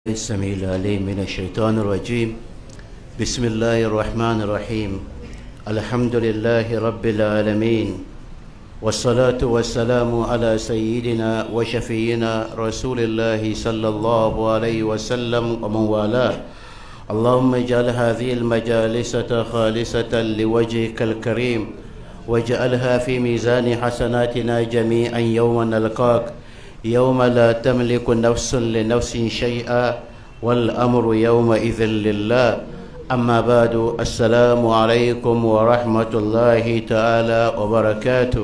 السميع العليم من الشيطان الرجيم بسم الله الرحمن الرحيم الحمد لله رب العالمين والصلاة والسلام على سيدنا وشفينا رسول الله صلى الله عليه وسلم ومن والاه اللهم اجعل هذه المجالس خالصة لوجهك الكريم واجعلها في ميزان حسناتنا جميعا يوم نلقاك يوم لا تملك نفس لنفس شيئا والأمر يومئذ لله أما بعد السلام عليكم ورحمة الله تعالى وبركاته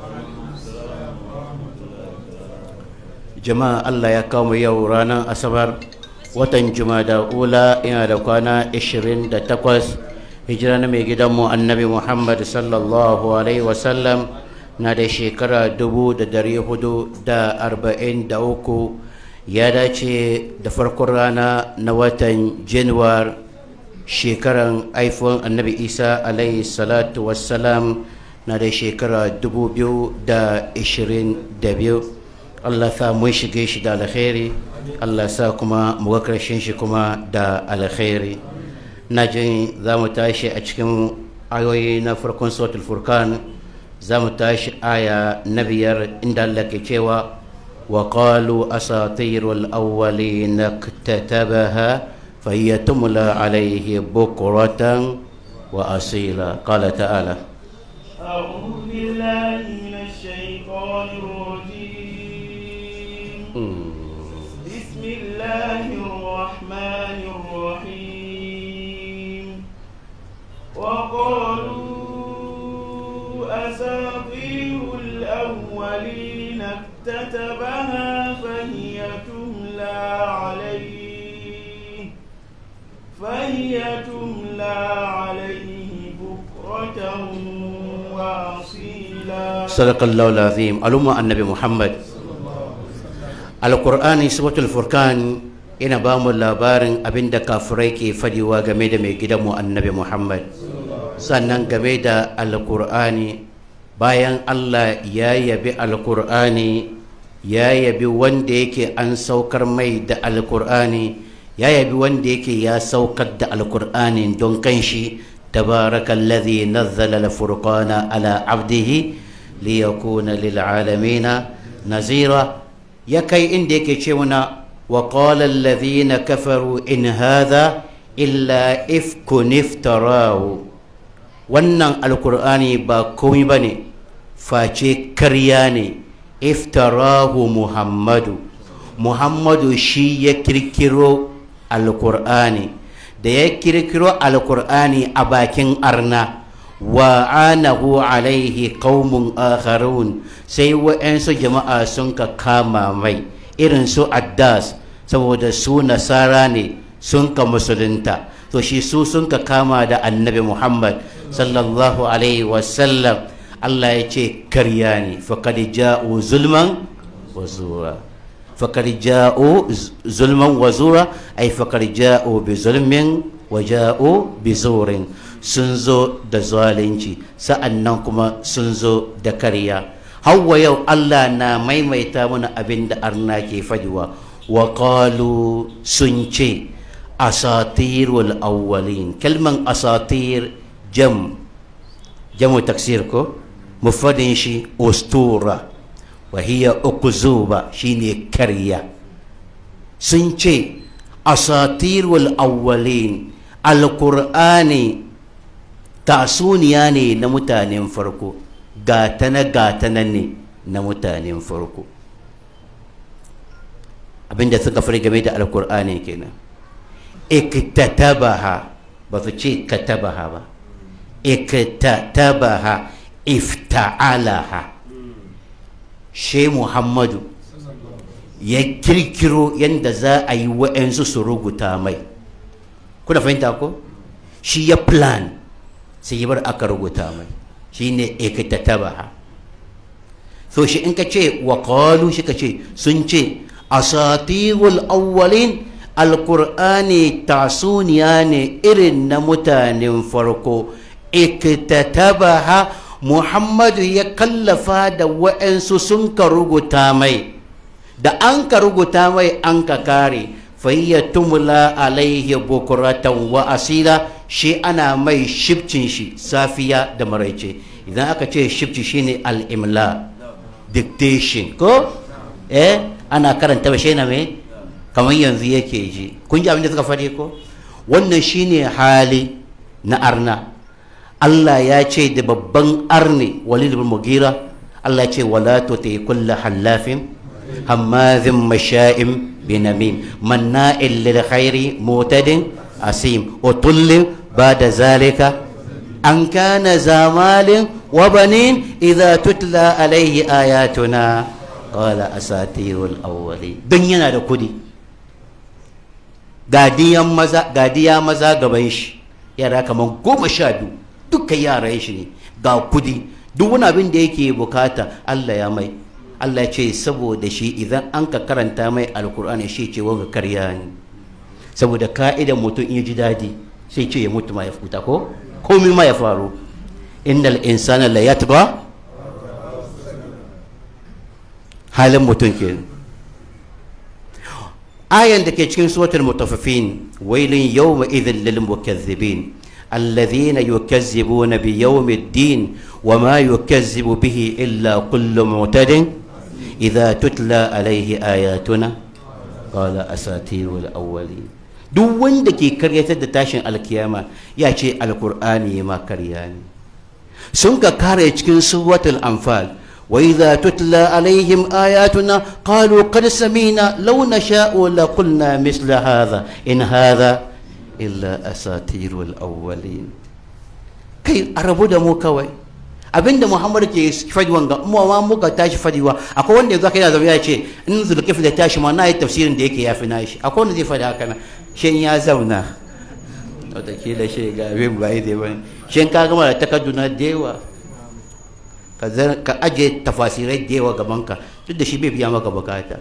جماعة الله يقوم يورانا أصبر watan jumada ula yana da kwana 28 hijira na mai gidanmu annabi muhammad sallallahu alaihi wasallam na da shekara dubu da dari hudu da arba'in da uku ya dace da farkon rana na watan januwar shekaran iphone annabi isa alaihi salatu wassalam na da shekara dubu biyu da ishirin da biyu allah sa mun shige shi da alkhairi allah sa kuma mu ga karshen shi kuma da alkhairi na jin za mu tashi a cikin ayoyi na farkon sautul furkan za mu tashi aya na biyar inda Allah ke cewa wa qalu asatirul awwalin iktatabaha fahiya tumla alayhi bukratan wa asila qala ta'ala أعوذ بالله من الشيطان الرجيم بسم الله الرحمن الرحيم وقالوا أساطير الأولين اكتتبها فهي تملى عليه فهي تملى عليه بكرة وأصيلا صدق الله العظيم الأمة النبي محمد alkur'ani suratul furkan ina ba mu labarin abin da kafirai ke fadiwa game da mai gidanmu annabi muhammad sannan game da alkur'ani bayan allah ya yabi alkur'ani ya yabi wanda yake an saukar mai da alkur'ani ya yabi wanda yake ya saukar da alkur'ani don kanshi تبارك الذي نزل الفرقان على عبده ليكون للعالمين نذيرا ya kai inda yake ce muna wa qala alladhina kafaru in hadha illa ifkun iftarahu wannan alkur'ani ba komai bane face karya ne iftarahu muhammadu muhammadu shi ya kirkiro alkur'ani da ya kirkiro alkur'ani a bakin arna wa anahu alaihi qaumun akharun sai wa'ansu jama'a sun ka kama mai irin su addas saboda su nasara ne sun ka musulunta to shi su sun ka kama da annabi muhammad sallallahu alaihi wasallam allah ya ce karya ne faƙad ja'u zulman wa zura faƙad ja'u zulman wa zura ai faƙad ja'u bi zulmin wa ja'u bi zurin sun zo da zalunci sa'an nan kuma sun zo da karya hawa yau Allah na maimaita mana abin da arna ke fadiwa wa qalu sun ce asatirul awwalin kalman asatir jam jamu taksir ko mufadin shi ustura wa hiya ukuzuba shine karya sun ce asatirul awwalin alqur'ani tasuniya ne na mutanen farko gatana gatana ne na mutanen farko abinda suka fari game da alkur'ani kenan iktatabaha ba su ce katabaha ba iktatabaha ifta'alaha she muhammadu ya kirkiro yadda za a yi wa'yansu su rubuta mai kuna fahimta ko shi ya plan sai yi bar aka rubuta mai shi ne ikitatabaha so shi in ka ce wa qalu shi ka ce sun ce asatirul awwalin alkur'ani tasuniya ne irin na mutanen farko ikitatabaha muhammadu ya kallafa da wa'ansu sun ka rubuta mai da an ka rubuta mai an ka kare fayya tumla alaihi bukuratan wa asila shi ana mai shibcin shi safiya da maraice idan aka ce shibci shine al-imla dictation ko eh ana karanta ba shi na me kamar yanzu yake ji kun ji abin da suka faɗi ko wannan shine hali na arna Allah ya ce da babban arni walid bin mugira Allah ya ce wala tuti kullu hallafin hammazin masha'im binamim manna'il lil khairi mutadin asim utullin bada zalika an kana zamalin wa banin idza tutla alaihi ayatuna qala asatirul awwali don yana da kudi gadiyan maza gadiya maza gaban shi yara kamar goma sha biyu dukkan yaran shi ne ga kudi duk wani abin da yake bukata Allah ya mai Allah ya ce saboda shi idan an ka karanta mai alkur'ani shi ce wanga karya ne saboda ka'idan mutum in ji dadi sai ce ya mutu ma ya futa ko komai ma ya faru innal insana la yatba halin mutum kenan ayan da ke cikin suratul mutaffifin wailin yawma idhil lil mukazzibin الذين يكذبون بيوم الدين وما يكذب به إلا كل معتد إذا تتلى عليه آياتنا قال أساطير الأولين duk wanda ke karyatar da tashin alkiyama ya ce alkur'ani ma karya ne sun ka kare cikin suratul anfal wa idza tutla alaihim ayatuna qalu qad samina law nasha'u la qulna misla hadha in hadha illa asatirul awwalin kai a rabu da mu kawai abinda muhammad ke fadi wanga mu ma muka tashi fadiwa akwai wanda yanzu yana zama ya ce in zulkif da tashi ma na yi tafsirin da yake yafi nashi akwai wanda zai fadi haka na shin ya zauna wataƙila shi ga abin ba yi dai bane shin ka gama da takarduna da yawa ka ajiye tafasirai da yawa gabanka duk da shi bai biya maka bukata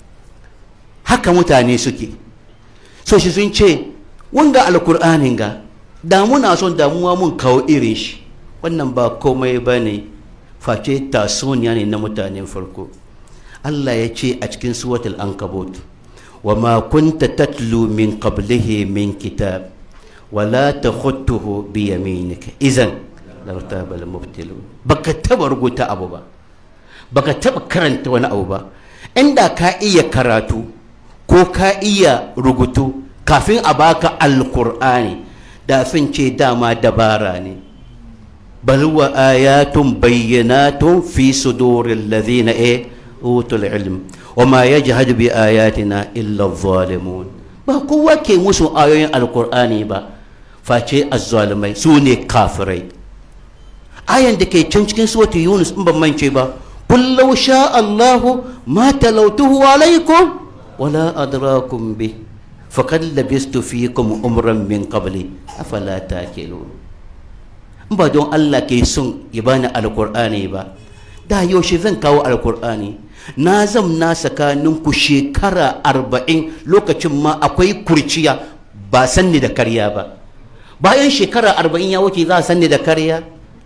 haka mutane suke so shi sun ce wanga alkur'anin ga da muna son damuwa mun kawo irin shi wannan ba komai ba ne face tasoniya ne na mutanen farko Allah ya ce a cikin suwatul ankabut wa ma kunta tatlu min qablihi min kitab wa la takhutuhu bi yaminika izan lartaba al mubtilun baka taba rubuta abu ba baka taba karanta wani abu ba inda ka iya karatu ko ka iya rubutu kafin a baka alkur'ani da sun ce dama dabara ne bal wa ayatun bayyanatun fi suduril ladhina e utul ilm wa ma yajhadu bi ayatina illa zalimun ba kowa ke musu ayoyin alkur'ani ba face azzalimai su ne kafirai ayan da ke can cikin suratul yunus in ban mance ba qul law sha allahu ma talawtuhu alaikum wala adrakum bih فقد لبست فيكم عمرا من قبلي افلا تاكلون ba don Allah ke son ya bani alkur'ani ba da yaushe zan kawo alkur'ani na zamna tsakanin ku shekara arba'in lokacin ma akwai kurciya ba sanni da karya ba bayan shekara arba'in ya wuce za a sanni da karya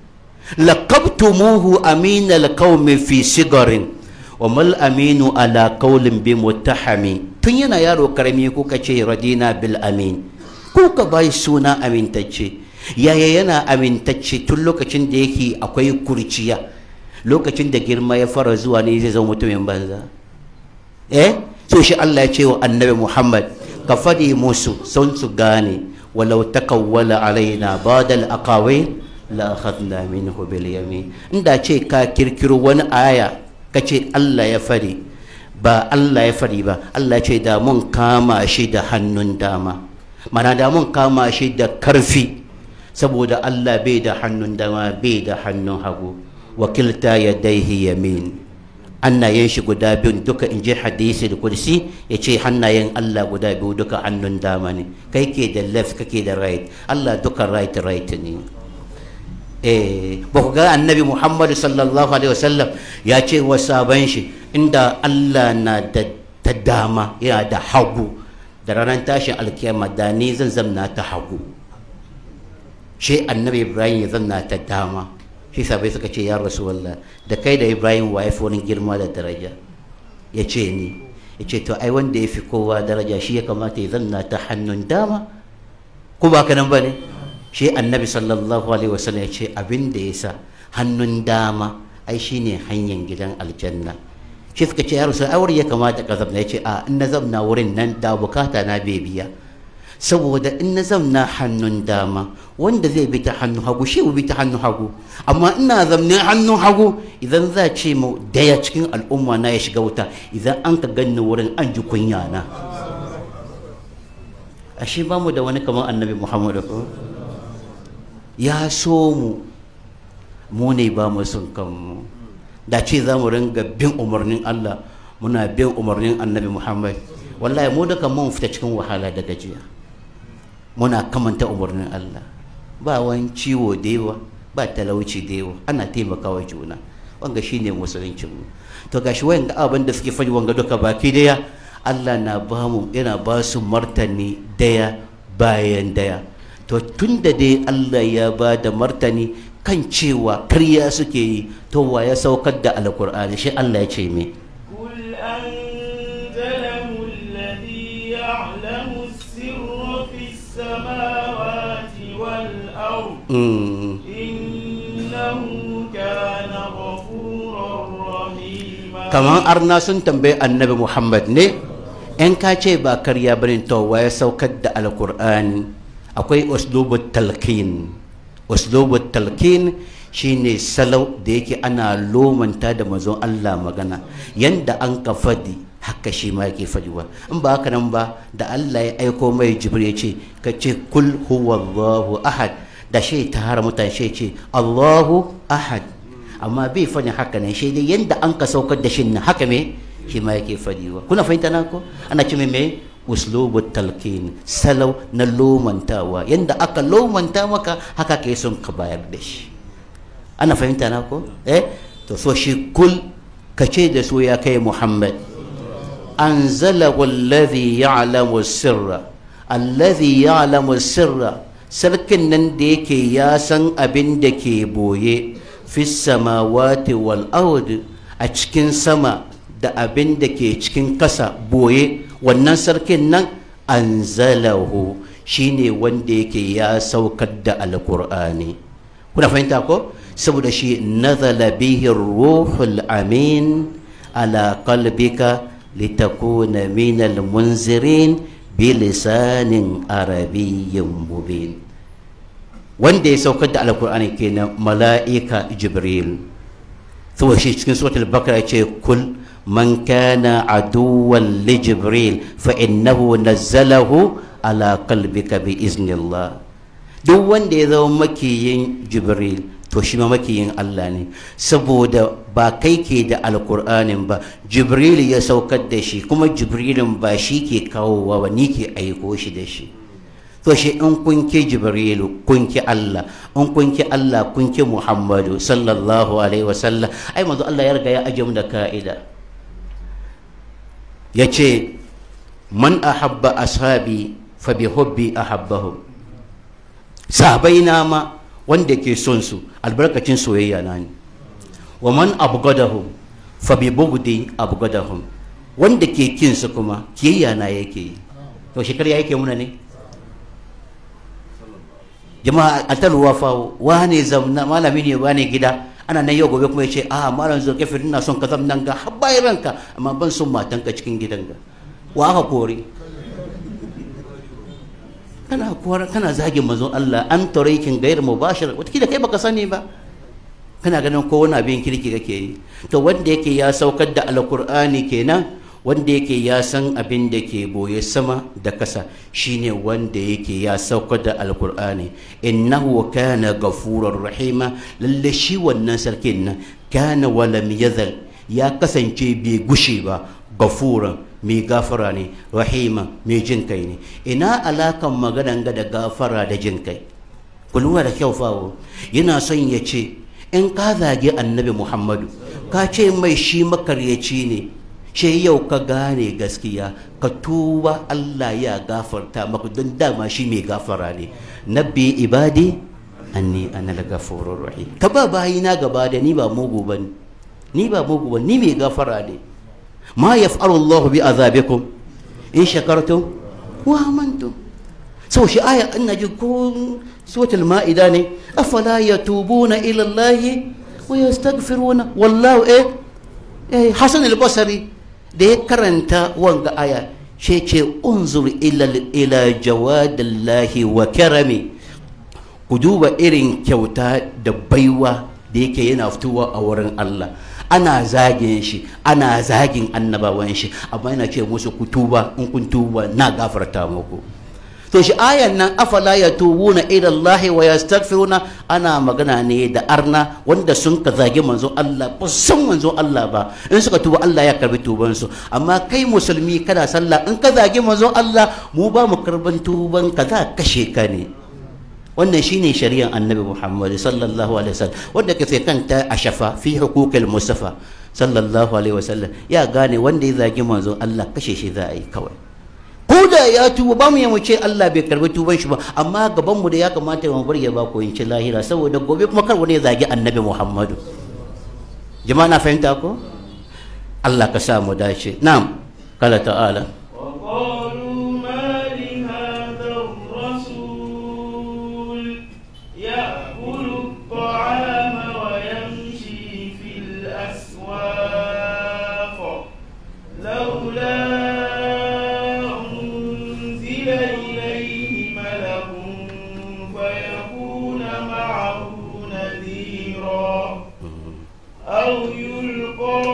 laqabtumuhu amina alqawmi fi sigarin wa mal aminu ala qawlin bi muttahami tun yana yaro karami kuka ce radina bil amin kuka bai suna amintacce yaya yana amintacce tun lokacin da yake akwai kurciya lokacin da girma ya fara zuwa ne zai zama mutumin banza eh so shi Allah ya ce wa annabi Muhammad ka fadi musu sun su gane walau takawwala alaina badal aqawi la akhadna minhu bil yamin inda ce ka kirkiro wani aya ka ce Allah ya fari ba Allah ya fari ba Allah ce da mun kama shi da hannun dama mana da mun kama shi da karfi saboda Allah bai da hannun dama bai da hannun hagu wakilta ya daihi yamin hannayen shi guda biyun duka in ji hadisi da kursi ya ce hannayen Allah guda biyu duka hannun dama ne kai ke da left kake da right Allah duka right right ne eh ba ku ga annabi Muhammad sallallahu alaihi wasallam ya ce wa sabon shi inda Allah na da ta dama yana da hagu da ranar tashin alkiyama da ni zan zamna ta hagu shi annabi Ibrahim ya zanna ta dama shi sabai suka ce ya rasulullah da kai da Ibrahim wa yafi wani girma da daraja ya ce ni ya ce to ai wanda ya fi kowa daraja shi ya kamata ya zanna ta hannun dama ko ba ka nan ba ne shi annabi sallallahu alaihi wasallam ya ce abin da ya sa hannun dama ai shine hanyar gidan aljanna shi suka ce ya rasu aure ya kamata ka zamna ya ce a in na zamna wurin nan da bukata na bai biya saboda in na zamna hannun dama wanda zai bi ta hannun hagu shi bi ta hannun hagu amma ina zamne hannun hagu idan za ce mu daya cikin al'umma na ya shiga wuta idan an ka ganni wurin an ji kunya na ashe ba mu da wani kamar annabi muhammadu ko ya so mu mu ne ba mu son kanmu da ce za mu ringa bin umarnin Allah muna bin umarnin annabi Muhammad wallahi mu duka mun fita cikin wahala da gajiya muna kamanta umarnin Allah ba wani ciwo da yawa ba talauci da yawa ana taimakawa juna wanga shine musuluncin mu to gashi wayan ga abin da suke faɗi wanga duka baki daya Allah na ba mu yana ba su martani daya bayan daya to tunda dai Allah ya ba da martani kan cewa karya suke yi to wa ya saukar da alkur'ani shi Allah ya ce me قل أنزله الذي يعلم السر في السماوات والأرض Mm. إنه كان غفورا رحيما kamar arna sun tambayi annabi Muhammad ne in ka ce ba karya bane to wa ya saukar da alkur'ani akwai uslubut talqin uslubut talqin shine salau da yake ana lomanta da mazon Allah magana yanda an ka fadi haka shi ma yake fadiwa in ba haka nan ba da Allah ya aiko mai jibril ya ce ka ce kul huwallahu ahad da shi ta hara mutane shi ce Allahu ahad amma bai fani haka nan shi dai yanda an ka saukar da shi nan haka me shi ma yake fadiwa kuna fahimta na ko ana ce me uslubu talqin salau na lomantawa yanda aka lomanta maka haka ke son ka bayar da shi ana fahimta na ko eh to so shi kul ka ce da su ya kai muhammad anzalahu alladhi ya'lamu sirra alladhi ya'lamu sirra sarkin nan da yake ya san abin da ke boye fi samawati wal ard a cikin sama da abin da ke cikin kasa boye wannan sarkin nan anzalahu shine wanda yake ya saukar da alkur'ani kuna fahimta ko saboda shi nazala bihi ruhul amin ala qalbika litakuna min almunzirin bilisanin arabiyyin mubin wanda ya saukar da alkur'ani kenan mala'ika jibril saboda shi cikin suratul bakara ce kul man kana aduwan li jibril fa innahu nazzalahu ala qalbika bi iznillah duk wanda ya zama makiyin jibril to shi ma makiyin Allah ne saboda ba kai ke da alkur'anin ba jibril ya saukar da shi kuma jibrilin ba shi ke kawowa ba ni ke aiko shi da shi to shi in kun ki jibrilu kun ki Allah in kun ki Allah kun ki Muhammadu sallallahu alaihi wasallam ai manzo Allah ya riga ya aje mu da ka'ida yace man ahabba ashabi fa bi hubbi ahabbahum sahabaina ma wanda ke son su albarkacin soyayya na ne wa man abgadahum fa bi bugdi abgadahum wanda ke kin su kuma kiyayya na yake yi to shekar ya yake muna ne jama'a a talwa fa wane zamna malami ne wane gida ana nan yau gobe kuma ya ce a malam zulkafir ina son ka zamnan ga har bayan ranka amma ban son matanka cikin gidan ga wa aka kore kana kora kana zagin manzon Allah an tarikin gair mubashir wataƙila kai baka sani ba kana ganin ko wani abin kirki kake yi to wanda yake ya saukar da alkur'ani kenan wanda yake ya san abin da ke boye sama da kasa shine wanda yake ya saukar da alkur'ani innahu kana gafurar rahima lalle shi wannan sarkin nan kana walam yazal ya kasance bai gushe ba gafuran mai gafara ne rahima mai jin kai ne ina alakan maganan ga da gafara da jin kai ku lura da kyau fawo yana son ya ce in ka zage annabi muhammadu ka ce mai shi makaryaci ne shi yau ka gane gaskiya ka tuba allah ya gafarta maka don dama shi mai gafara ne nabbi ibadi anni ana gafurur rahim ka ba bayina gaba da ni ba mugu ba ni ba mugu ba ni mai gafara ne ma yaf'alu Allah bi azabikum in shakartum wa amantum sau shi aya ina ji ko suratul ma'ida ne afala yatubuna ila Allah wa yastaghfiruna wallahu eh eh Hasan al-Basri da ya karanta wanga aya shi ce unzur ila ila jawadillahi wa karami ku duba irin kyauta da baiwa da yake yana fitowa a wurin Allah ana zagin shi ana zagin annabawan shi amma yana ce musu ku tuba in kun tuba na gafarta muku to shi ayan nan afala yatubuna ila Allah wa yastaghfiruna ana magana ne da arna wanda sun ka zagi manzo Allah ba san manzo Allah ba in suka tuba Allah ya karbi tuban su amma kai musulmi kada sallah in ka zagi manzo Allah mu ba mu karban tuban ka za kashe ka ne wannan shine shari'ar annabi Muhammad sallallahu alaihi wasallam wanda ke kanta a shafa fi hukukil mustafa sallallahu alaihi wasallam ya gane wanda ya zagi manzo Allah kashe shi za a yi kawai ko da ya tuba ba mu yi mu ce Allah bai karbi tuban shi ba amma gaban mu da ya kamata mu bar ya ba ko ci lahira saboda gobe kuma kar wani ya zagi annabi Muhammadu jama'a na fahimta ko Allah ka sa mu dace na'am kala ta'ala وقالوا ما لهذا الرسول يأكل الطعام ويمشي في الأسواق لولا أنزل إليه ملك فيكون معه نذيرا أو يلقى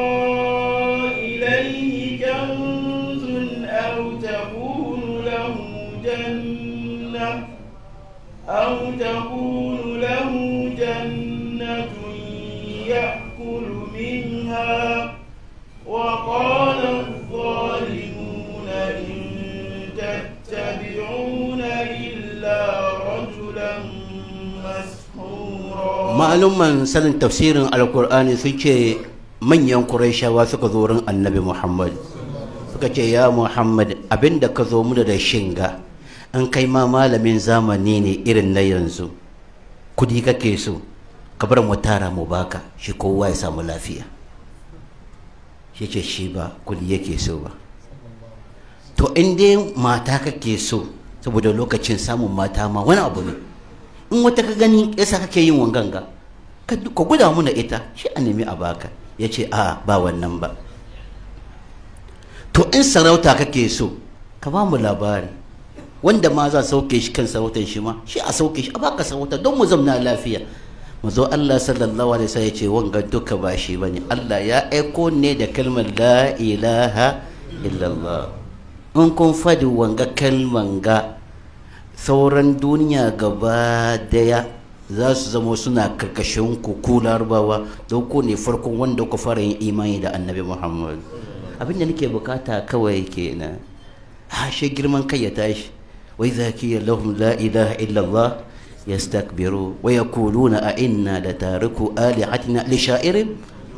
إليه كنز أو تكون له جنة أو تكون له جنة يأكل منها وقال الظالمون إن تتبعون إلا رجلا مسحورا ma'aluman sanin tafsirin alkur'ani sun ce manyan qurayshawa suka zo wurin annabi muhammad suka ce ya muhammad abinda ka zo muna da shinga an kai ma malamin zamani ne irin na yanzu kudi kake so ka bar mu tara mu baka shi kowa ya samu lafiya shi ce shi ba kudi yake so ba to in dai mata kake so saboda lokacin samun mata ma wani abu ne in wata ka gani yasa kake yin wanganga ka ka guda muna ita shi a nemi a baka ya ce a ba wannan ba to in sarauta kake so ka ba mu labari wanda ma za sauke shi kan sarautar shi ma shi a sauke shi a baka sarauta don mu zamna lafiya mu zo Allah sallallahu alaihi wasallam ya ce wanga duka ba shi bane Allah ya aiko ne da kalmar la ilaha illallah in kun fadi wanga kalman ga sauran duniya gaba daya za su zama suna karkashin ku ku larabawa don ku ne farkon wanda ku fara yin imani da annabi muhammad abinda nake bukata kawai kenan ha shi girman kai ya tashi wai zaki lahum la ilaha illallah yastakbiru wa yaquluna a inna da tariku alihatina li sha'irin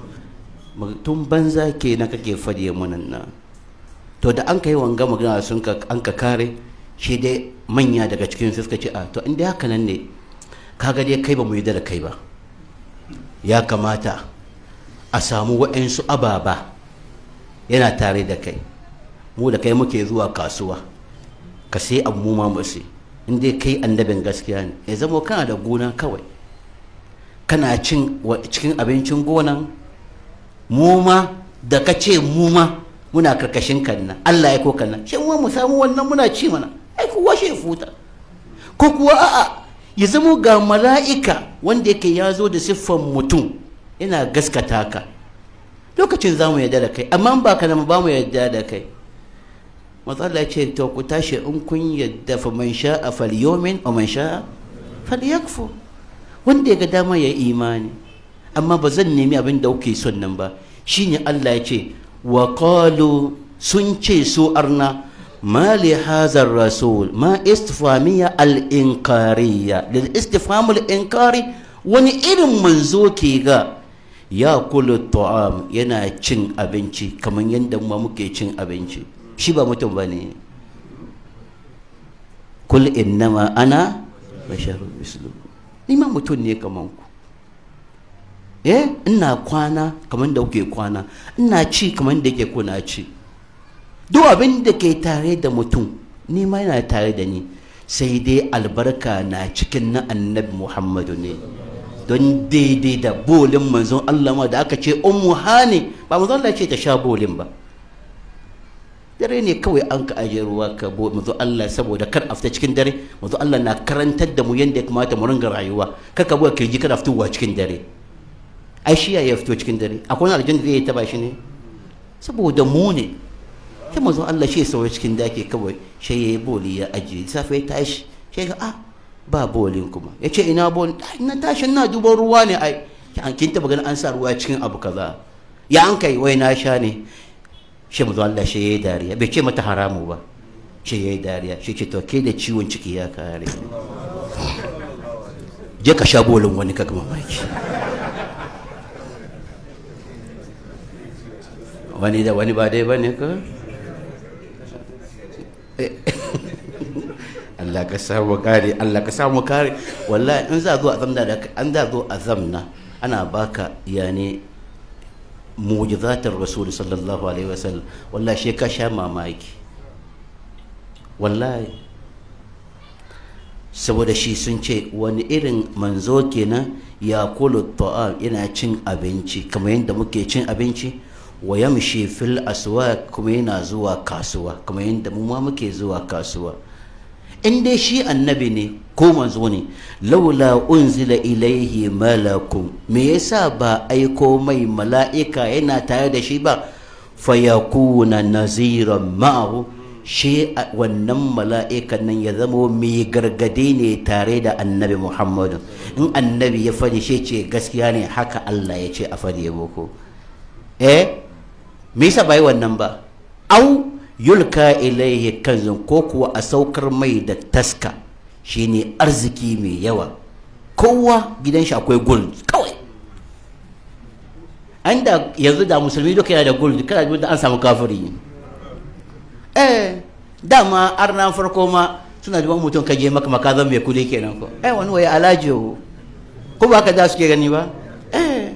tun banza kenan kake fadiye munan nan to da an kai wanga magana sun ka an ka kare shi dai manya daga cikin su suka ce a to inda haka nan ne kaga dai kai ba mu yi da kai ba ya kamata a samu waɗansu ababa yana tare da kai mu da kai muke zuwa kasuwa ka sai abu mu ma mu sai in dai kai annabin gaskiya ne ya zama kana da gona kawai kana cin cikin abincin gonan mu ma da ka ce mu ma muna karkashin kanna Allah ya ko kanna shi mu samu wannan muna ci mana ai kuwa shi futa ko kuwa a'a ya zamo ga mala'ika wanda yake ya zo da siffan mutum yana gaskata ka lokacin za mu yarda da kai amma ba ka nan ba mu yarda da kai matsala ce to ku tashi in kun yarda fa man sha'a falyomin wa man sha'a falyakfu wanda ya ga dama ya imani amma ba zan nemi abin da kuke son nan ba shine Allah ya ce wa qalu sun ce su arna ما لهذا الرسول ما استفهامية الإنكارية للاستفهام الإنكاري wani irin manzo ke ga ya kula ta'am yana cin abinci kamar yadda ma muke cin abinci shi ba mutum ba ne kul innama ana basharu mislu ni ma mutum ne kamar ku eh ina kwana kamar da kuke kwana ina ci kamar da yake kuna ci duk abin da ke tare da mutum ni ma yana tare da ni sai dai albarka na cikin na annabi muhammadu ne don daidai da bolin manzon Allah ma da aka ce ummu hani ba manzon Allah ce ta sha bolin ba dare ne kawai an ka aje ruwa ka bo manzon Allah saboda kar a fita cikin dare manzon Allah na karantar da mu yadda ya kamata mu ringa rayuwa kar ka buga kirji kana fitowa cikin dare ai shi ya fito cikin dare akwai wani aljanna zai taba shi ne saboda mu ne sai manzon Allah shi ya sauya cikin dake kawai shi ya yi boli ya ajiye safe ya tashi shi ga ah ba bolin kuma ya ce ina bolin na tashi na duban ruwa ne ai kin taba ganin an sa ruwa cikin abu kaza ya an kai wai na sha ne shi mu Allah shi yayi dariya bai ce mata haramu ba shi yayi dariya shi ce to ke da ciwon ciki ya kare je ka sha bolin wani kaga mamaki wani da wani ba dai bane ka Allah ka samu kare Allah ka samu kare wallahi in za zo a zamna da an za zo a zamna ana baka yani mujizatar rasul sallallahu alaihi wasallam wallahi shi ka sha mamaki wallahi saboda shi sun ce wani irin manzo kenan ya kulu ta'am yana cin abinci kamar yadda muke cin abinci wa yamshi fil aswaq kuma yana zuwa kasuwa kamar yadda mu ma muke zuwa kasuwa in dai shi annabi ne ko manzo ne laula unzila ilaihi malakun me yasa ba aiko mai mala'ika yana tare da shi ba fayakuna naziran ma'ahu shi wannan mala'ikan nan ya zama mai gargade ne tare da annabi muhammadu in annabi ya fadi shi ce gaskiya ne haka allah ya ce a fadi ya boko eh me yasa bai wannan ba au yulka ilaihi kanzun ko kuwa a saukar mai da taska shine arziki mai yawa kowa gidan shi akwai gold kawai an da yanzu da musulmi duka yana da gold kada da an samu kafiri eh dama arna farko ma suna da mutum kaje maka makazan mai kudi kenan ko eh wani waye alajo ko ba ka da suke gani ba eh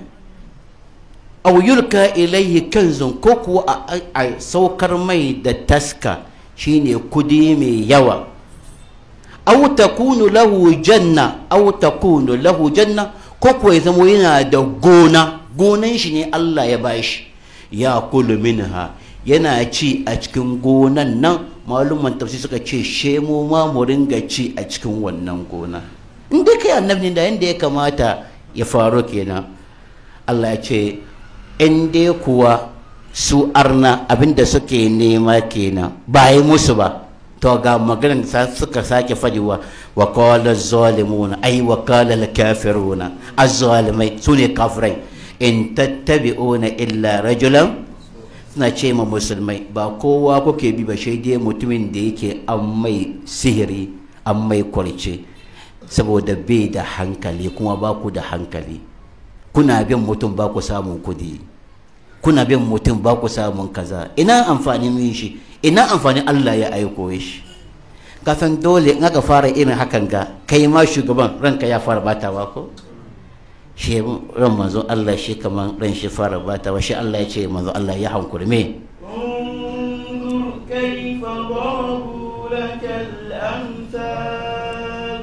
aw yulka ilayhi kanzun ko kuwa a saukar mai da taska shine kudi mai yawa aw takunu lahu janna aw takunu lahu janna ko kuwa ya zama yana da gona gonan shi ne Allah ya bashi ya kulu minha yana ci a cikin gonan nan maluman tafsir suka ce shemo ma mu ringa ci a cikin wannan gona in dai kai annabi da yanda ya kamata ya faru kenan Allah ya ce in dai kuwa su arna abinda suke nema kenan ba yi musu ba to ga maganar da suka sake fadiwa wa qala zalimuna ay wa qala al-kafiruna az-zalimai sune kafirai in tattabi'una illa rajulan suna ce ma musulmai ba kowa kuke bi ba dai mutumin da yake an mai sihiri an mai kwarce saboda bai da hankali kuma ba ku da hankali kuna bin mutum ba ku samun kudi kuna bin mutum ba ku samun kaza ina amfanin yin shi ina amfanin Allah ya aiko shi kafin dole in aka fara irin hakan ga kai ma shugaban ranka ya fara batawa ko shi ran manzo Allah shi kaman ran shi fara batawa shi Allah ya ce manzo Allah ya hankuri me انظر كيف ضربوا لك الأمثال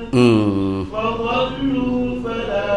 فضلوا فلا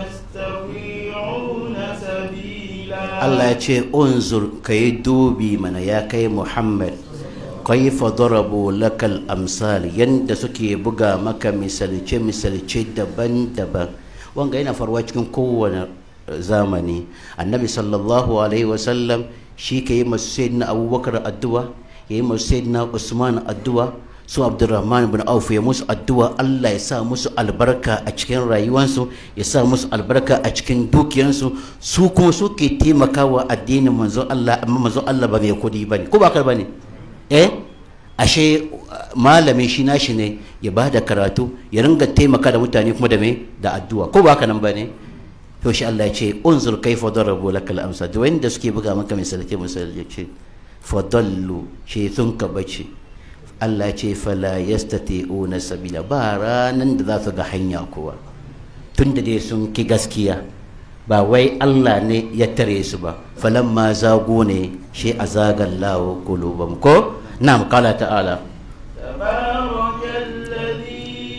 يستطيعون سبيلا Allah ya ce unzur ka yi dubi mana ya kai Muhammad kaifa darabu lakal amsal yanda suke buga maka misalce misalce daban-daban wanga yana faruwa cikin kowane zamani annabi sallallahu alaihi wasallam shi ka yi masu sayyidina abubakar addu'a ya yi masu sayyidina usman addu'a su abdurrahman bin auf ya musu addu'a Allah ya sa musu albarka a cikin rayuwansu ya sa musu albarka a cikin dukiyansu su kuma su ke taimakawa addinin manzo Allah amma manzo Allah ba mai kudi bane ko ba kar bane eh ashe malamin shi nashi ne ya ba da karatu ya ringa taimaka da mutane kuma da me da addu'a ko ba haka nan bane to shi Allah ya ce unzur kaifa darabu lakal amsal da wanda suke buga maka misalai misali ya ce fadallu shi sun ka bace Allah ce fala yastati'una sabila ba ranan da za su ga hanya kuwa tunda dai sun ki gaskiya ba wai Allah ne ya tare su ba falamma zago ne shi azagallahu qulubam ko na'am qala ta'ala تبارك الذي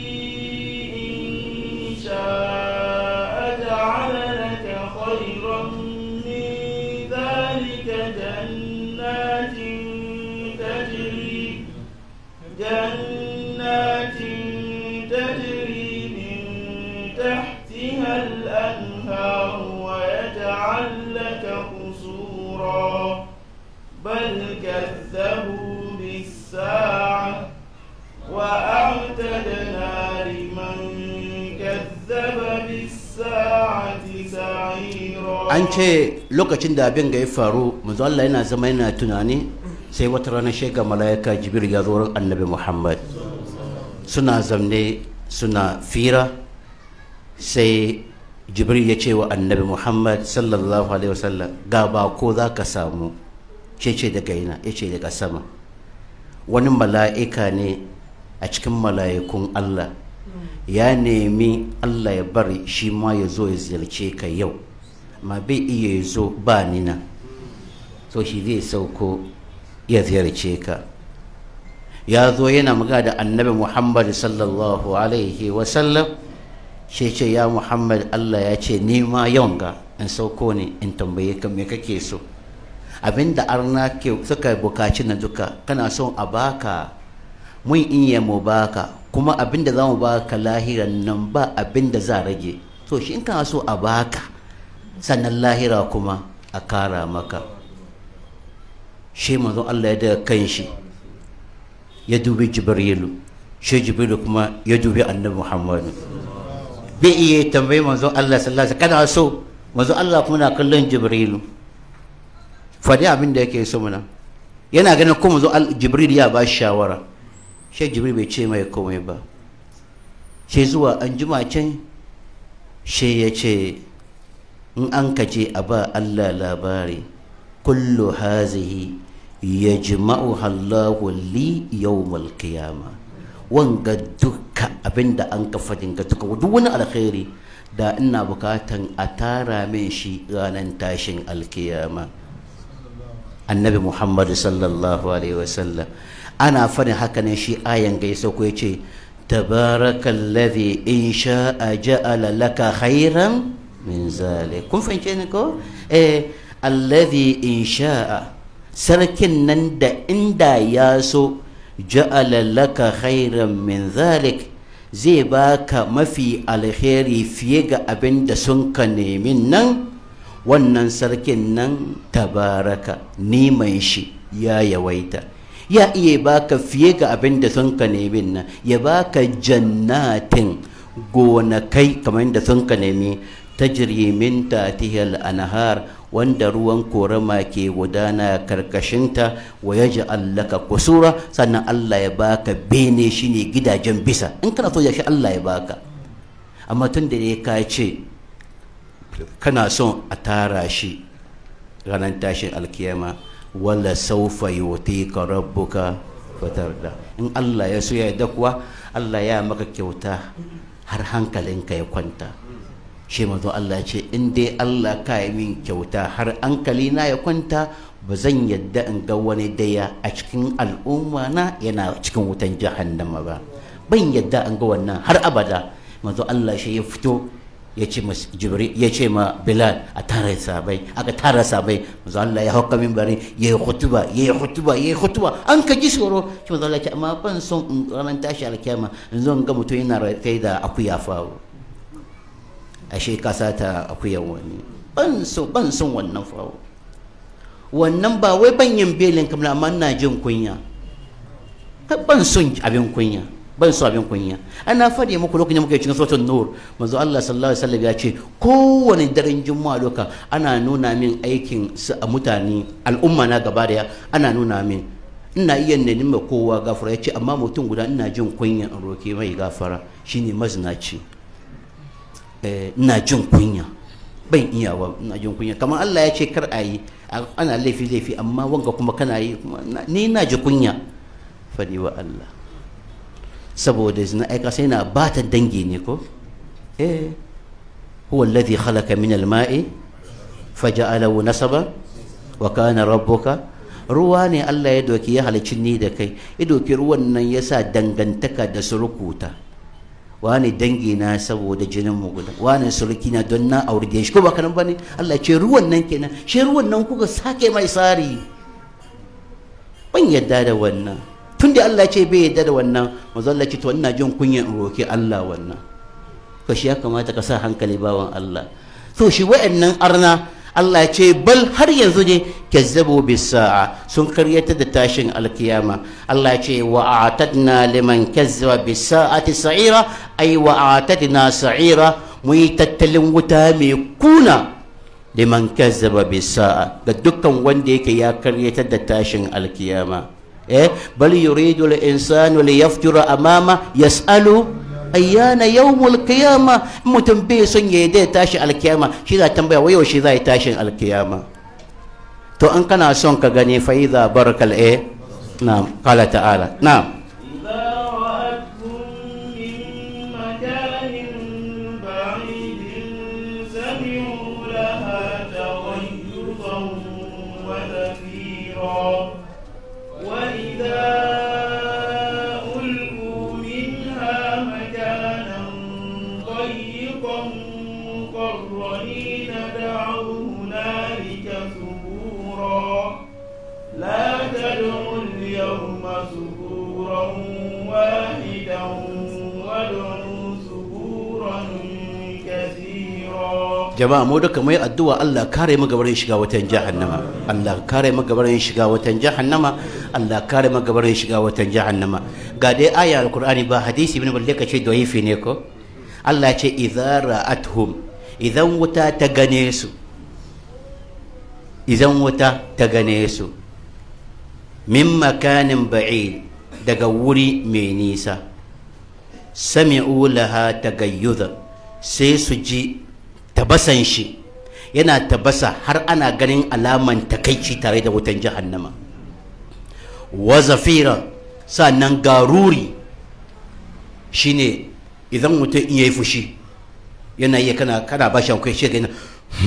إن شاء جعل لك خيرا من ذلك جنات تجري جنات تجري من تحتها الأنهار ويجعل لك قصورا بل كذبوا بالساعة وأعتدنا لمن كذب بالساعة سعيرا an ce lokacin da abin ga ya faru manzo Allah yana zama yana tunani sai wata rana shega malaika jibril ya zo wurin annabi Muhammad suna zamne suna fira sai jibril ya ce wa annabi Muhammad sallallahu alaihi wasallam ga ba ko za ka samu ce ce daga ina ya ce daga sama wani mala'ika ne a cikin mala'ikun Allah ya nemi Allah ya bari shi ma ya zo ya ziyarce ka yau ma bai iya ya zo ba ni nan so shi zai sauko ya ziyarce ka ya zo yana magana da annabi muhammad sallallahu alaihi wasallam shi ce ya muhammad Allah ya ce ni ma yau ga in sauko ne in tambaye ka me kake so abinda arna ke suka bukaci na duka kana son a baka mun iya mu baka kuma abinda za mu baka lahiran nan ba abinda za rage to shi in kana so a baka sannan lahira kuma a kara maka shi manzo Allah ya daga kan shi ya dubi jibrilu shi jibrilu kuma ya dubi annabi muhammadu bai iya tambayi manzo Allah sallallahu alaihi wasallam kana so manzo Allah kuma na kallon jibrilu fadi abin da yake so muna yana ganin kuma zo jibril ya ba shi shawara shi jibril bai ce mai komai ba shi zuwa an jima can shi ya ce in an kaje a ba allah labari kullu hazihi ya jima'u hallahu li yawmal qiyama wanga duka abinda an ka fadin ga duka duk wani alkhairi da ina bukatan a tara min shi ranar tashin alkiyama annabi muhammadu sallallahu alaihi wasallam ana faɗin haka ne shi ayan gaisa ko ya ce tabarakallazi in sha'a ja'ala laka khairan min zalik kun fahimce ni ko eh allazi in sha'a sarkin nan da inda ya so ja'ala laka khairan min zalik zai baka mafi alheri fiye ga abin da sun ka nemi nan wannan sarkin nan tabaraka neman shi ya yawaita ya iya baka fiye ga abin da sun ka nemi nan ya baka jannatin gonakai kamar da sun ka nemi tajri min tatihal anhar wanda ruwan korama ke gudana karkashinta wa yaj'al laka kusura sannan Allah ya baka bene shine gidajen bisa in kana so ya shi Allah ya baka amma tun da ka ce kana son a tara shi ranar tashin alkiyama wala saufa yutika rabbuka fatarda in Allah ya so ya yarda kuwa Allah ya maka kyauta har hankalinka ya kwanta shi mazo Allah ce in dai Allah ka yi min kyauta har hankali na ya kwanta ba zan yadda in ga wani daya a cikin al'umma na yana cikin wutan jahannama ba ban yadda in ga wannan har abada mazo Allah shi ya fito ya ce jibril ya ce ma bilal a tara sabai aka tara sabai manzo Allah ya hauka minbari ya yi hutuba ya yi hutuba ya yi hutuba an ka ji tsoro shi manzo Allah ya ce amma ban son in ranar tashi alkiyama in zo in ga mutum yana rataye da akuya fawo ashe ka sata akuyan wani ban son ban son wannan fawo wannan ba wai ban yin belin kamar amma ina jin kunya ban son abin kunya ban so abin kunya ana faɗi muku lokacin muke cikin sautin nur manzo Allah sallallahu alaihi wasallam ya ce kowane daren juma'a loka ana nuna min aikin su a mutane al'umma na gaba daya ana nuna min ina iya ne nima kowa gafara ya ce amma mutum guda ina jin kunya in roke mai gafara shine mazinaci ina jin kunya ban iya wa ina jin kunya kamar Allah ya ce kar a yi ana laifi laifi amma wanga kuma kana yi ni na ji kunya faɗi wa Allah saboda zina aika sai na ba ta dangi ne ko eh huwa alladhi khalaqa min al-ma'i faja'alahu nasaba wa kana rabbuka ruwa ne Allah ya doki ya halicci ni da kai ya doki ruwan nan ya sa dangantaka da surukuta wani dangi na saboda jinin mu guda wani suruki na don na aure shi ko ba kanan bane Allah ce ruwan nan kenan shi ruwan nan kuka sake mai sari ban yadda da wannan tunda Allah ce bai yadda da wannan manzo Allah ce to ina jin kunyan in roki Allah wannan to shi ya kamata ka sa hankali bawan Allah to shi wa'annan arna Allah ya ce bal har yanzu ne kazzabu bis sa'a sun karyata da tashin alkiyama Allah ya ce wa a'tadna liman kazzaba bis sa'ati sa'ira ay wa a'tadna sa'ira mu yi tattalin wuta mai kuna liman kazzaba bis sa'a ga dukkan wanda yake ya karyata da tashin alkiyama eh bal yuridu al insanu li yafjura amama yas'alu ayyana yawmul qiyama mutum bai son ya da tashi alkiyama shi za tambaya wai yaushe za yi tashin alkiyama to an kana son ka gani fa idza barakal eh na'am qala ta'ala na'am إذا رأتهم من مكان بعيد سمعوا لها تغيظا وزفيرا وإذا ألقوا منها مكانا ضيقا مقرنين دعوا هنالك ثبورا لا تدعوا اليوم ثبورا واحدا وادعوا ثبورا كثيرا jama'a mu duka mai addu'a Allah kare mu gabarin shiga watan jahannama Allah kare mu gabarin shiga watan jahannama Allah kare mu gabarin shiga watan jahannama ga dai aya alqur'ani ba hadisi ibn balle kace da'ifi ne ko Allah ce idza ra'atuhum idan wuta ta gane su idan wuta ta gane su min makanin ba'id daga wuri mai nisa sami'u laha tagayyuza sai su ji tabasan shi yana tabasa har ana ganin alaman takaici tare da wutan jahannama wa zafira sannan garuri shine idan mutum in yayi fushi yana iya kana kana bashi akwai shi ga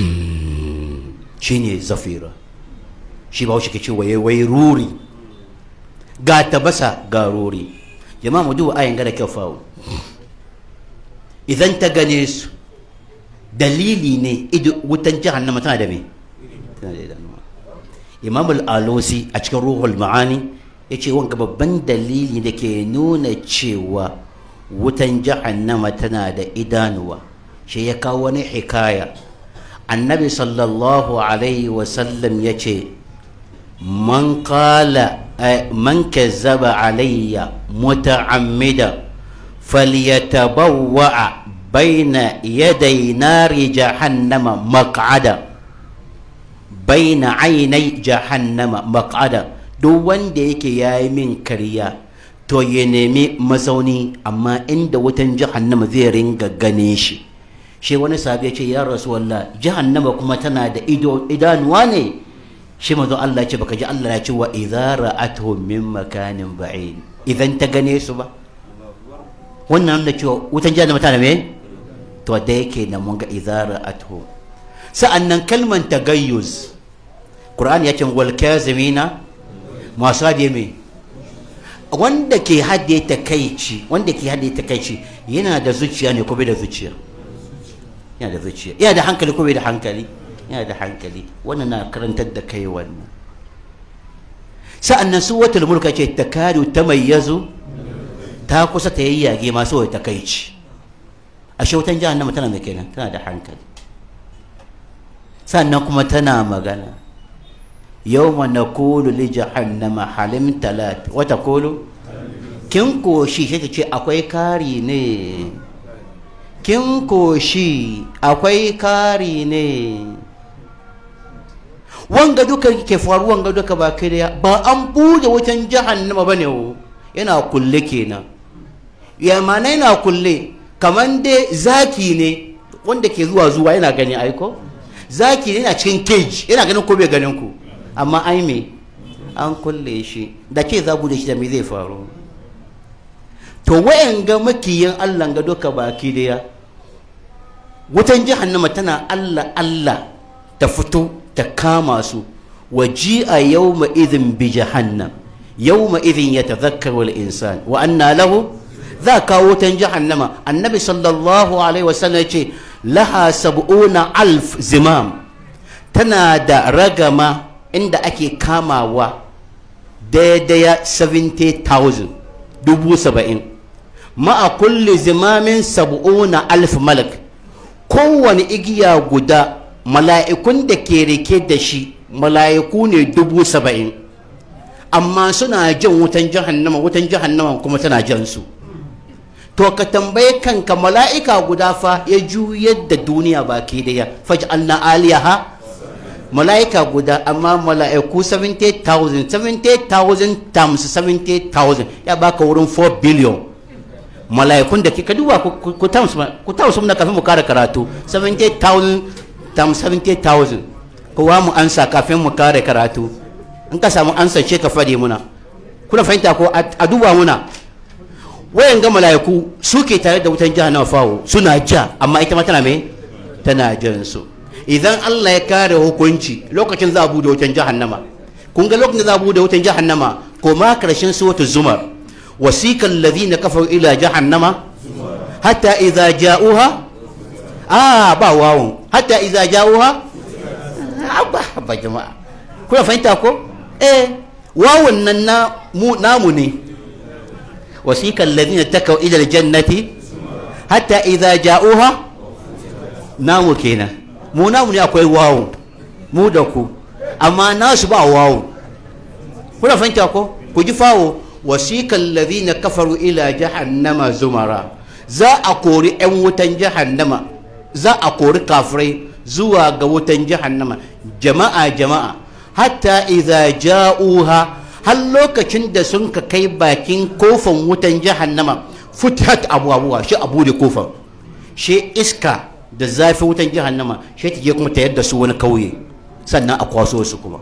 shine zafira shi ba shi ke ce waye wai ruri ga tabasa ga ruri jama'a mu duba ayin gada kyau fawo idan ta gane su dalili ne ido wutan jahannama tana da me tana da idanuwa imam al-alusi a cikin ruhul ma'ani ya ce wanga babban dalili da ke nuna cewa wutan jahannama tana da idanuwa shi ya kawo wani hikaya annabi sallallahu alaihi wasallam ya ce man kala man kazzaba alayya muta'ammida falyatabawwa baina yaday nari jahannama maq'ada baina ainai jahannama maq'ada duk wanda yake yayi min kariya to ya nemi mazauni amma inda wutan jahannama zai ringa gane shi shi wani sahabi ya ce ya rasulullah jahannama kuma tana da ido idanuwa ne shi mazo Allah ce baka ji Allah ya ce wa idza ra'atuhum min makanin ba'id idan ta gane su ba wannan da cewa wutan jahannama tana me to da yake nan mun ga idza ra'atuhum sa'annan kalman tagayyuz Qur'ani ya ce wal kazimina masu hadiye me wanda ke hadiye takaici wanda ke hadiye takaici yana da zuciya ne ko bai da zuciya yana da zuciya yana da hankali ko bai da hankali yana da hankali wannan na karantar da kai wannan sa'annan su wata mulka ce ta kadu ta mayyazu ta kusa ta yayyage masu wai takaici a shautan jahannama tana da kenan tana da hankali sannan kuma tana magana yawma naqulu li jahannama halim talat wa taqulu kin koshi sai ta ce akwai kari ne kin koshi akwai kari ne wanga duka ke faru wanga duka ba kai da ba an bude wutan jahannama bane wo yana kulle kenan ya mana yana kulle kaman dai zaki ne wanda ke zuwa zuwa yana gani aiko zaki ne yana cikin cage yana ganin ko bai ganin ku amma ai me an kulle shi da ke za bude shi da me zai faru to wayan ga makiyin Allah ga duka baki daya wutan jahannama tana Allah Allah ta fito ta kama su waji'a yawma idhin bi jahannam yawma idhin yatadhakkaru al-insan wa anna lahu za kawo wutan jahannama annabi sallallahu alaihi wasallam ce laha sab'una alf zimam tana da ragama inda ake kamawa daidaya 70,000 dubu saba'in ma'a kulli zimamin sab'una alf malak kowane igiya guda mala'ikun da ke rike da shi mala'iku ne dubu saba'in amma suna jan wutan jahannama wutan jahannama kuma tana jan su to ka tambaye kanka mala'ika guda fa ya juyar da duniya baki daya faj'alna aliyaha mala'ika guda amma mala'iku 70,000 70,000 times 70,000 ya baka wurin 4 billion mala'ikun da ke ka duba ku tausu na kafin mu kara karatu 70,000 times 70,000 kowa mu ansa kafin mu kare karatu in ka samu ansa ce ka fade muna kuna fahimta ko a duba muna wayan ga mala'iku suke tare da wutan jahannama fawo suna ja amma ita ma tana me tana jan su idan Allah ya kare hukunci lokacin za a bude wutan jahannama kun ga lokacin da za a bude wutan jahannama ko ma karshen suratul zumar wasiqal ladina kafaru ila jahannama hatta idza ja'uha ah ba wawun hatta idza ja'uha abba ba jama'a kuna fahimta ko eh wawun nan na mu namu ne wasiqal ladina takaw ila aljannati hatta idza ja'uha namu kenan mu namu ne akwai wawo mu da ku amma nasu ba wawo kuna fahimta ko ku ji fawo wasiqal ladina kafaru ila jahannama zumara za a kori yan wutan jahannama za a kori kafirai zuwa ga wutan jahannama jama'a jama'a hatta idza ja'uha har lokacin da sun ka kai bakin kofan wutan jahannama futihat abubuwa shi abu da kofan shi iska da zafi wutan jahannama shi ta je kuma ta yadda su wani kauye sannan a kwaso su kuma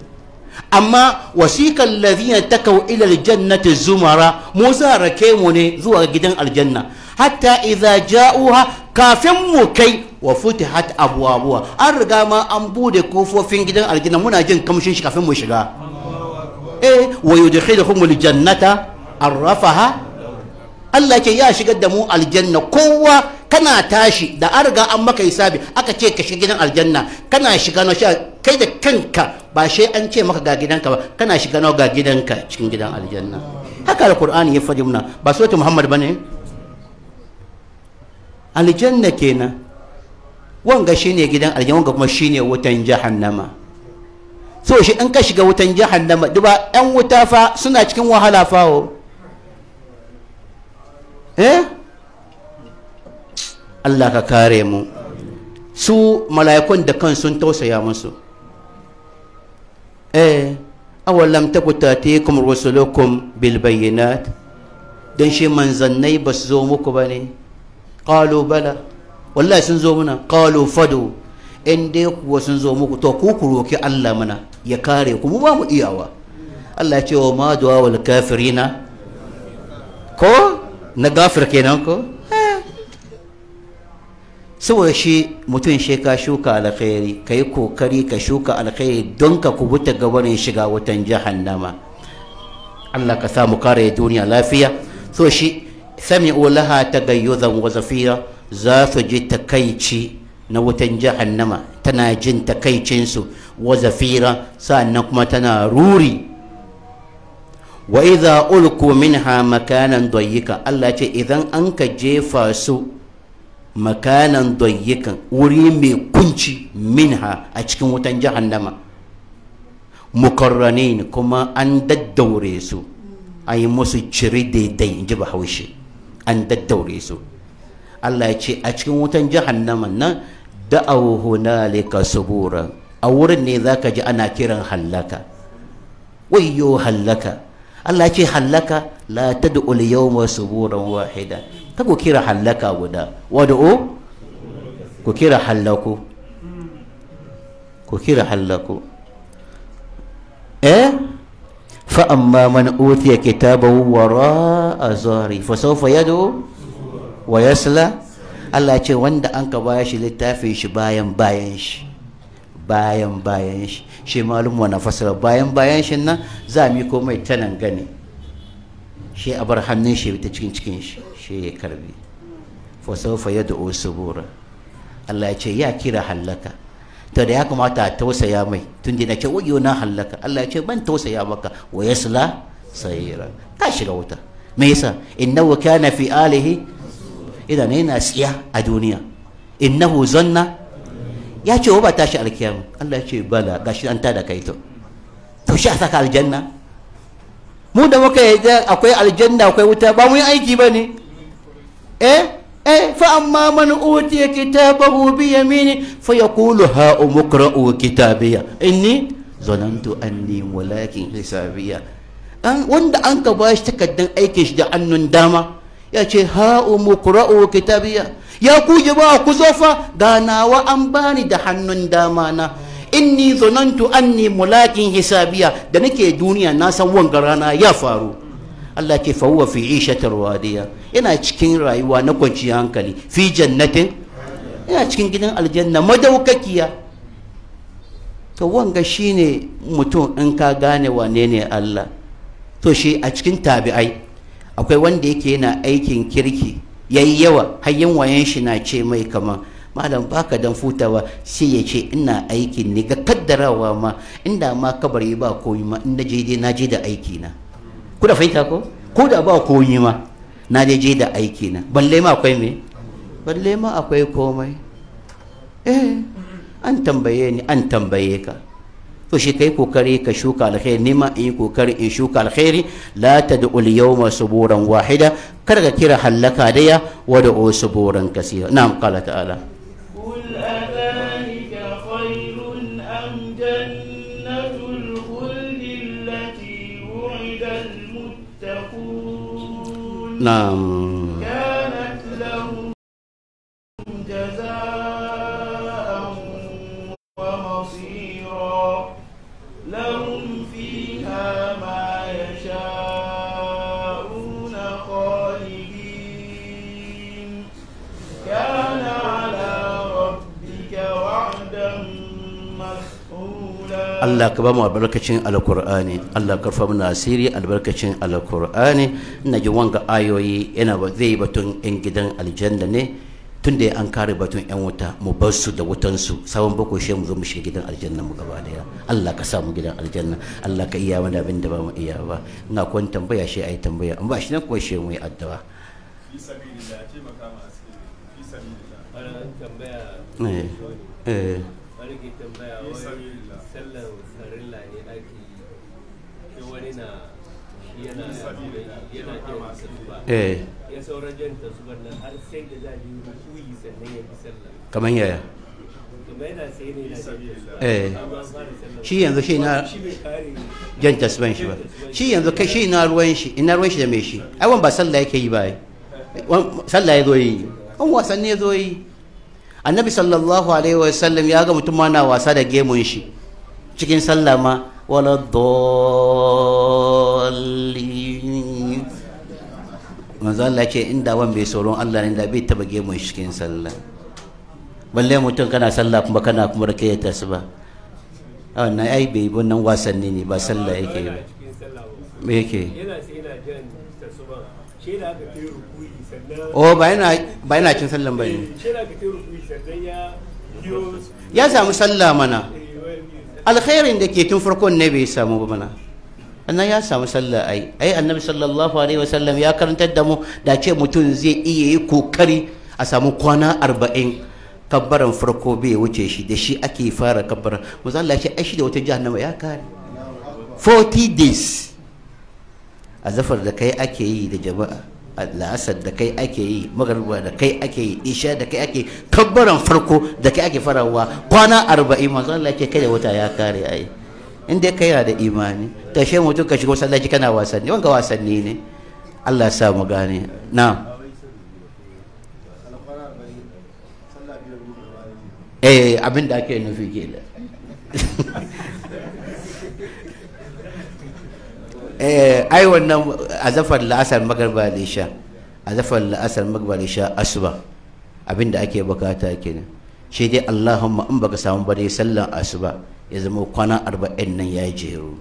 amma wasikan ladina takaw ila aljannati zumara mu za rake mu ne zuwa gidan aljanna hatta idza ja'uha kafin mu kai wa futihat abwabuha an riga ma an bude kofofin gidan aljanna muna jin kamshin shi kafin mu shiga eh wa yudkhiluhum aljannata arrafaha Allah ce ya shigar da mu aljanna kowa kana tashi da an riga an maka hisabi aka ce ka shiga gidan aljanna kana shiga na sha kai da kanka ba shi an ce maka ga gidanka ba kana shiga na ga gidanka cikin gidan aljanna haka alqur'ani ya faɗi muna ba sautu muhammad bane aljanna kenan wanga shine gidan aljanna wanga kuma shine wutan jahannama so shi in ka shiga wutan jahannama duba yan wuta fa suna cikin wahala fawo eh Allah ka kare mu su mala'ikun da kan sun tausaya musu eh awalam taku tatikum rusulukum bil bayyinat dan shi manzannai ba su zo muku ba ne qalu bala wallahi sun zo muna qalu fadu in dai kuwa sun zo muku to ku ku roki Allah mana ya kare ku mu ba mu iyawa Allah ya ce wa ma du'a wal kafirina ko na gafir kenan ko saboda shi mutum shi ka shuka alkhairi ka yi kokari ka shuka alkhairi don ka kubuta gabanin shiga wutan jahannama Allah ka samu kare duniya lafiya so shi sami'u laha tagayyuzan wa zafira za su ji takaici na wutan jahannama tana jin takaicinsu wa zafira sannan kuma tana ruri wa idza ulku minha makanan dayyika Allah ce idan an ka jefa su makanan dayyikan wuri mai kunci minha a cikin wutan jahannama mukarranin kuma an daddaure su an yi musu ciri daidai in ji bahaushe an daddaure su Allah ya ce a cikin wutan jahannama nan da'aw hunalika subura a wurin ne zaka ji ana kiran hallaka wayyo hallaka Allah ce hallaka la tad'u al-yawma suburan wahida ta ku kira hallaka guda wad'u ku kira hallaku ku kira hallaku eh fa amma man utiya kitabahu wara'a zari fa sawfa yad'u wa yasla Allah ce wanda an ka baya shi littafin shi bayan bayan shi bayan bayan shi shi malum na fasara bayan bayan shi nan za mu yi komai ta nan gani shi a bar hannun shi ta cikin cikin shi shi ya karbi fa sawfa yad'u subura Allah ya ce ya kira hallaka to da ya kamata a tausaya mai tun da ce wayo na hallaka Allah ya ce ban tausaya maka wa yasla sayira ka shiga wuta me yasa innahu kana fi alihi idan yana tsiya a duniya innahu zanna ya ce wa ba tashi alkiyama Allah ya ce bala gashi an tada kai to to shi a saka aljanna mu da muka yi akwai aljanna akwai wuta ba mu yi aiki ba ne eh eh fa amma man utiya kitabahu bi yamini fa yaqulu ha umqra'u kitabiya inni zanantu anni walakin hisabiya an wanda an ka bashi takaddan aikin shi da annun dama ya ce ha umqra'u kitabiya ya ku jama'a ku zo fa ganawa an bani da hannun dama na inni zanantu anni mulakin hisabiya da nake duniya na san wanga rana ya faru Allah ce fa huwa fi ishatar wadiya yana cikin rayuwa na kwanciyar hankali fi jannatin yana cikin gidan aljanna madaukakiya to wanga shine mutum in ka gane wane ne Allah to shi a cikin tabi'ai akwai wanda yake yana aikin kirki yayi yawa hayyan wayan shi na ce mai kaman malam baka dan futawa sai ya ce ina aikin ne ga kaddarawa ma inda ma kabari ba koyi ma in je dai na je da aiki na ku da fahimta ko ko da ba koyi ma na je je da aiki na balle ma akwai me balle ma akwai komai eh an tambaye ni an tambaye ka to shi kai kokari ka shuka alkhairi nima in yi kokari in shuka alkhairi la tad'u al-yawma suburan wahida kar ka kira hallaka daya wa da'u suburan kaseera na'am qala ta'ala قل أذلك خير أم جنة الخلد التي وعد المتقون na'am كانت لهم جزاء ومصيرا لهم فيها ما يشاءون خالدين كان على ربك وعدا مسئولا Allah ka ba mu albarkacin alkur'ani Allah ka rufa mana asiri albarkacin alkur'ani ina ji wanga ayoyi yana ba zai batun yan gidan aljanna ne tun da an kare batun yan wuta mu bar su da wutan su sabon bako shi mu zo mu shiga gidan aljanna mu gaba daya Allah ka sa mu gidan aljanna Allah ka iya mana abin da ba mu iya ba ina kon tambaya shi ayi tambaya in ba shi nan ko shi mu yi addu'a fi sabilillah taimaka ma asiri fi sabilillah ana tambaya eh eh wani ke tambaya wani sallar farilla ne ake yi sai wani na shi yana yana jan tasuba eh ya sauran jan tasuban nan har sai da za a yi rukuyi sannan ya bi sallah kaman yaya kuma yana sai ne na jan tasuba eh amma fara sallah shi yanzu shi na shi bai kare jan tasban shi ba shi yanzu kai shi ina ruwan shi ina ruwan shi da mai shi ai wan ba sallah yake yi ba ai Wan- sallah ya zo yi an wasanni ya zo yi annabi sallallahu alaihi wa sallam ya ga mutum ma na wasa da gemun shi cikin sallah ma wala dallin manzo Allah ce inda wan bai tsoron Allah ne da bai taba gemun shi cikin sallah balle mutum kana sallah kuma kana kuma rake ta tasba a wannan ai bai wannan wasanni ne ba sallah yake yi ba cikin sallah ba me yake yana sai yana jan tasuban shi da aka kai rukuyi sannan oh ba yana ba yana cin sallan ba ne shi da aka kai rukuyi sannan ya biyo ya samu sallah mana eh, wani alkhairin da ke tun farkon ne bai samu ba mana annan ya samu sallah ai ai annabi sallallahu alaihi wasallam ya karantar da mu da ce mutum zai iya yi kokari a samu kwana arba'in kabbaran farko bai wuce shi da shi ake fara kabbaran musa Allah ya ce ai shi da wata jahannama ya kare 40 days a zafar da kai ake yi da jama'a a la'asar da kai ake yi magarba da kai ake yi isha da kai ake kabbaran farko da kai ake farawa kwana arba'in manzo Allah ke kai da wata ya kare ai in dai kai yana da imani ta she mutum ka shigo sallaci kana wasanni wanga wasanni ne Allah ya sa mu gane na eh abin da ake nufi kenan eh ai wannan azafar la'asar magarba da isha azafar la'asar magarba da isha asuba abin da ake bukata kenan shi dai Allahumma in baka samu ba dai sallan asuba ya zama kwana arba'in nan ya jeru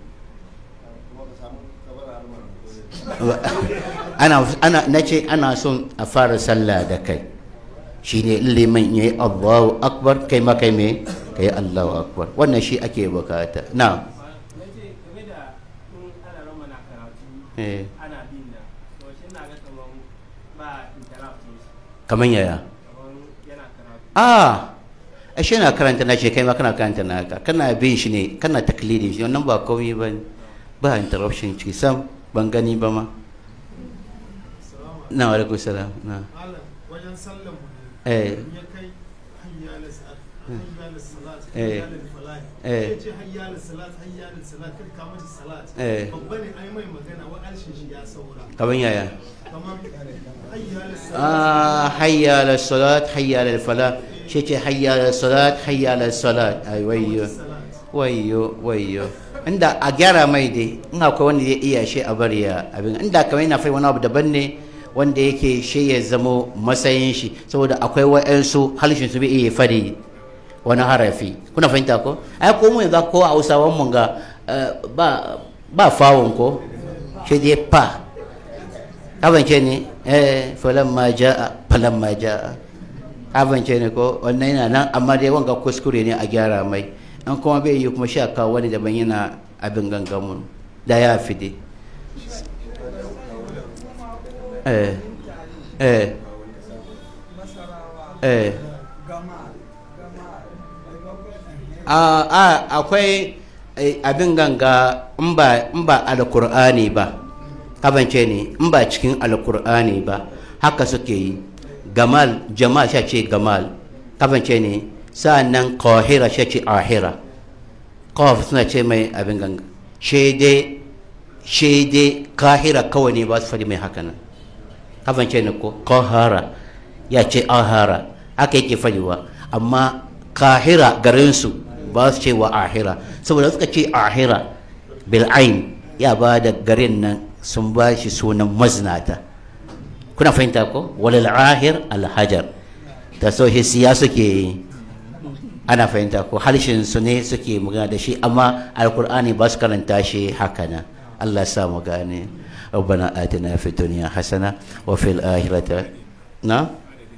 ana ana nace ana son a fara sallah da kai shine liman yayi Allahu akbar kai ma kai me kai Allahu akbar wannan shi ake bukata na nace game da in ana rama na karatu eh ana bin da to shi na ga kaman ba interruption shi kaman yaya kaman yana karatu ah ashe na karanta na ce kai ma kana karanta na haka kana bin shi ne kana taklidin shi wannan ba komai ba ne ba interruption ciki sam ban gani ba ma na wa alaikum salam na malam wajen sallan mu eh in ya kai hayya la salat hayya la salat Eh. hayya la falah Eh. ya ce hayya la salat hayya la salat kai ka mata salat Eh. babba ne ai mai magana wa alshin shi ya saura kaman yaya kamar hayya la salat ah hayya ala salat hayya ala falah shi ce hayya ala salat hayya ala salat ai wayyo salat wayyo wayyo inda a gyara mai dai in akwai wanda ya iya shi a bari ya abin inda kamar yana fai wani abu daban ne wanda yake shi ya zamo matsayin shi saboda akwai wa'ansu halishin su bai iya fadi wani harafi kuna fahimta ko ai ko mu yanzu ko a hausawan mun ga eh, ba ba fawon ko shi dai pa abance ne eh falamma jaa falamma jaa abance ne ko wannan yana nan amma dai wanga kuskure ne a gyara mai an kuma bai yi kuma sha kawo wani daban yana abin gangamun da ya fi dai eh eh eh a a akwai eh, abin ganga in ba in ba alkur'ani ba kabance ne in ba cikin alkur'ani ba haka suke yi gamal jamal sha ce gamal kabance ne sa'annan qahira sha ce ahira qaf suna ce mai abin ganga shede shede kahira kawai ne ba su faɗi mai haka nan kabance ne ko qahara ya ce ahara haka yake faɗiwa amma kahira garinsu ba su ce wa ahira saboda suka ce ahira bil'ain ya ba da garin nan sun ba shi sunan mazinata kuna fahimta ko walal ahir alhajar ta so siya suke yi ana fahimta ko harshen su ne suke magana da shi amma alkur'ani ba su karanta shi haka nan Allah ya sa mu gane ربنا آتنا في الدنيا حسنة وفي الآخرة نعم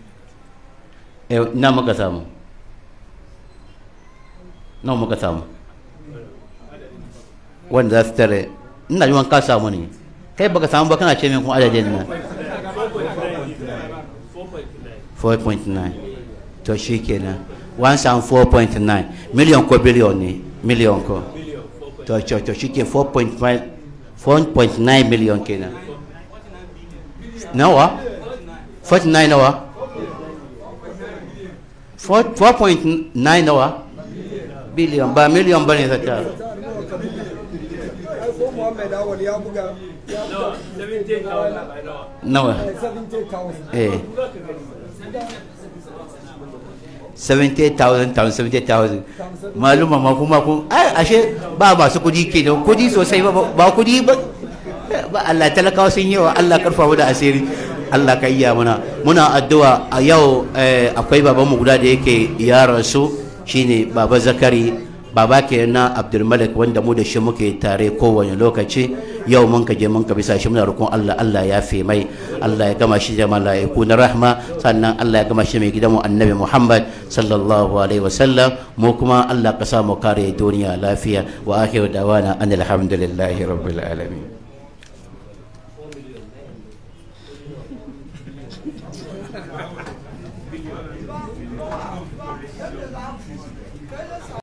نعم مكتام nawa muka samu wanda za su tare ina ji ka samu ne kai baka samu ba kana ce min kuma adadin nan 4.9 to shi kenan one sound 4.9 million ko billion ne million ko to to to shi ke 4.5 4.9 million kenan nawa 49 nawa 4 4.9 nawa biliyon ba miliyon ba ne ta tara ai ko Muhammad Awal ya buga ya buga 17,000 nawa 70,000 eh 70,000 times 70,000 maluma ma kuma kun ai ashe ba masu kudi ke da kudi sosai ba ba kudi ba ba Allah talakawa sun yi wa Allah karfa mu da asiri Allah ka iya muna muna addu'a a yau eh, akwai babanmu guda da yake ya rasu shine baba zakari baba ke na abdulmalik wanda mu da shi muke tare kowane lokaci yau mun ka je mun ka bisa shi muna roƙon Allah Allah ya fi mai Allah ya gama shi da mala'iku na rahma sannan Allah ya gama shi mai gidanmu annabi Muhammad sallallahu alaihi wasallam mu kuma Allah ka sa mu kare duniya lafiya wa akhiru dawana anil hamdulillahi rabbil alamin